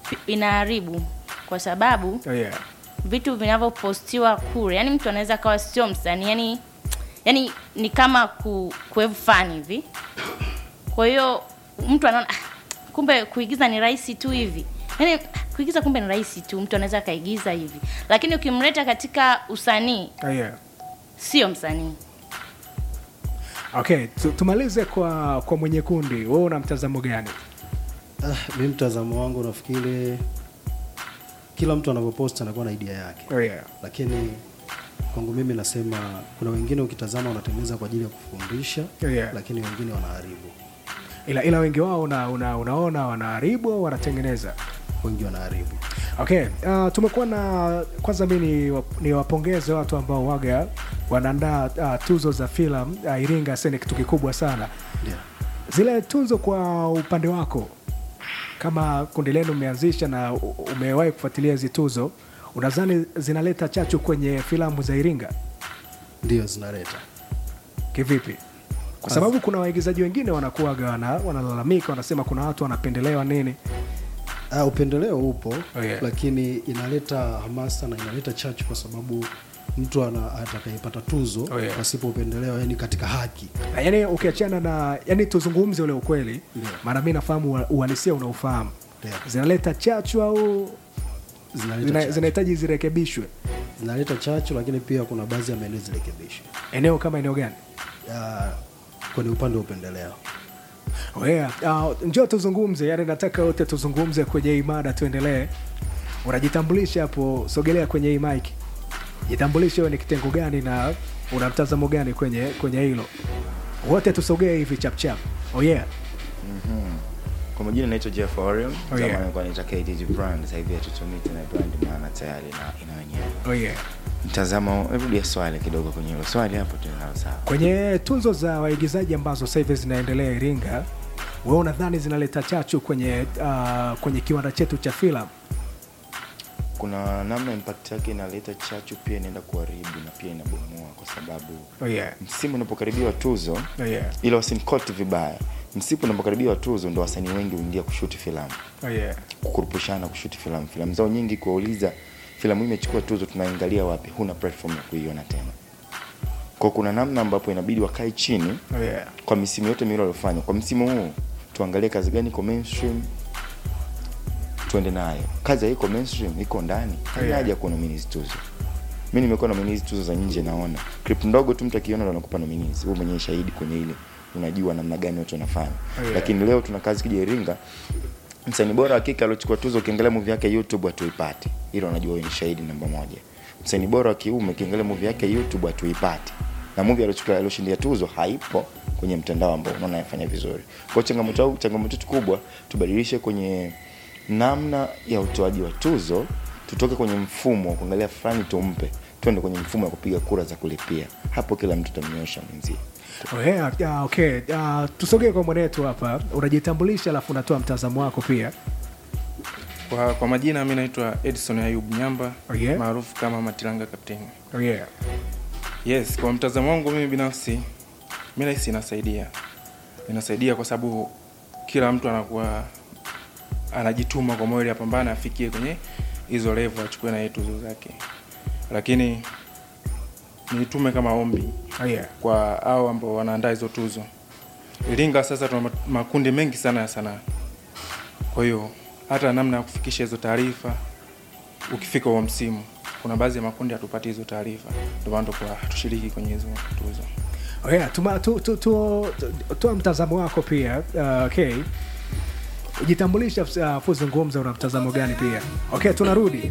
inaharibu kwa sababu Oh, yeah. vitu vinavyopostiwa kule yani mtu anaweza kawa sio msanii yani yani ni kama ku, kuevu fani hivi kwa hiyo mtu anaona "Ah, kumbe kuigiza ni rahisi tu hivi yani ah, kuigiza kumbe ni rahisi tu mtu anaweza akaigiza hivi lakini ukimleta katika usanii Oh, yeah. sio msanii okay tu- tumalize kwa kwa mwenye kundi wewe una mtazamo gani Ah, mi mtazamo wangu nafikiri kila mtu anavyopost anakuwa na idea yake oh, yeah. lakini kwangu mimi nasema kuna wengine ukitazama wanatengeneza kwa ajili ya kufundisha Yeah. lakini wengine wanaharibu ila ila wengi wao una, una, unaona wanaharibu au wanatengeneza wengi wanaharibu okay uh, tumekuwa na kwanza mi ni, wa- ni wapongeze watu ambao waga wanaandaa uh, tuzo za filamu uh, iringa sasa ni kitu kikubwa sana ndio zile tuzo kwa upande wako kama kundi lenu umeanzisha na u- umewahi kufuatilia hizi tuzo unadhani zinaleta chachu kwenye filamu za iringa ndio zinaleta kivipi kwa sababu kuna waigizaji wengine wanakuwaga wana, wanalalamika wanasema kuna watu wanapendelewa nini Ah, upendeleo upo Oh, yeah. lakini inaleta hamasa na inaleta chachu kwa sababu mtu ana- atakayepata tuzo Oh, yeah. pasipo upendeleo yani katika haki Na yani ukiachana na yani tuzungumze ule ukweli Ndio. maana mi nafahamu ua- uhalisia unaofahamu Ndio. zinaleta chachu au zinaleta zina- chachu. zinahitaji zirekebishwe zinaleta chachu lakini pia kuna baadhi ya maeneo zirekebishwe eneo kama eneo gani Ah, kwenye upande wa upendeleo Oh, yeah. Uh, njoo tuzungumze yani nataka wote tuzungumze kwenye hii mada tuendelee unajitambulisha hapo sogelea kwenye hii mike jitambulishe wewe ni kitengo gani na una mtazamo gani kwenye kwenye hilo wote tusogee hivi chapchap oh yeah kwa majina naitwa jeff orion Oh, zamani yeah. nilikuwa naitwa KTG brand sasa hivi hatutumiki na brand maana tayari na ina wenyewe oh yeah mtazamo rudia swali kidogo kwenye hilo swali hapo tunalo sawa kwenye tunzo za waigizaji ambazo sasa hivi zinaendelea iringa wewe unadhani zinaleta chachu kwenye uh, kwenye kiwanda chetu cha filamu kuna namna impact yake inaleta chachu pia inaenda kuharibu na pia inabomoa kwa sababu oh yeah. msimu unapokaribiwa tuzo Oh yeah. ila wasinikoti vibaya msimu unapokaribiwa tuzo ndo wasanii wengi huingia kushuti filamu Oh yeah. kukurupushana kushuti filamu filamu zao nyingi kuwauliza filamu hii imechukua tuzo tunaangalia wapi huna platform ya kuiona tena kwa kuna namna ambapo inabidi wakae chini Oh yeah. kwa misimu yote miwili waliofanya kwa msimu huu tuangalie kazi gani iko mainstream tuende nayo kazi haiko mainstream iko ndani Yeah. yeah. haja kuwa nominees tuzo mi nimekuwa nominees tuzo za nje naona clip ndogo tu mtu akiona ndo anakupa nominees wewe mwenyewe shahidi kwenye ile unajua namna gani watu wanafanya Yeah. lakini leo tuna kazi kija iringa msanii bora wa kike aliochukua tuzo ukiangalia movie yake youtube hatuipati hilo unajua wewe ni shahidi namba moja msanii bora wa kiume ukiangalia movie yake youtube hatuipati na movie aliochukua alioshindia tuzo haipo kwenye mtandao ambao unaona anafanya vizuri kwa hiyo changamoto au changamoto yetu kubwa tubadilishe kwenye namna ya utoaji wa tuzo tutoke kwenye mfumo wa kuangalia fulani tumpe tuende kwenye mfumo wa kupiga kura za kulipia hapo kila mtu tamnyosha mwenzie Oh yeah, yeah, okay. Uh, tusogee kwa mwanetu hapa unajitambulisha alafu unatoa mtazamo wako pia Kwa, kwa majina mi naitwa Edison Ayub Nyamba Oh, yeah? maarufu kama Matilanga Kapteni. oh yeah. Yes, kwa mtazamo wangu mimi binafsi mi nahisi inasaidia, inasaidia kwa sababu kila mtu anakuwa anajituma kwa moyo ili apambane afikie kwenye hizo level achukue na yeye tuzo zake, lakini nitume kama ombi Oh yeah. kwa hao ambao wanaandaa hizo tuzo. Iringa sasa tuna ma- makundi mengi sana ya sanaa, kwa hiyo hata namna ya kufikisha hizo taarifa ukifika huo msimu, kuna baadhi ya makundi hatupati hizo taarifa, ndio maana tukuwa hatushiriki kwenye hizo tuzo. Oh yeah. Tuma, tu, tu, tu, tu, toa mtazamo wako pia uh, okay. Jitambulisha uh, fuzungumza una mtazamo gani pia okay tunarudi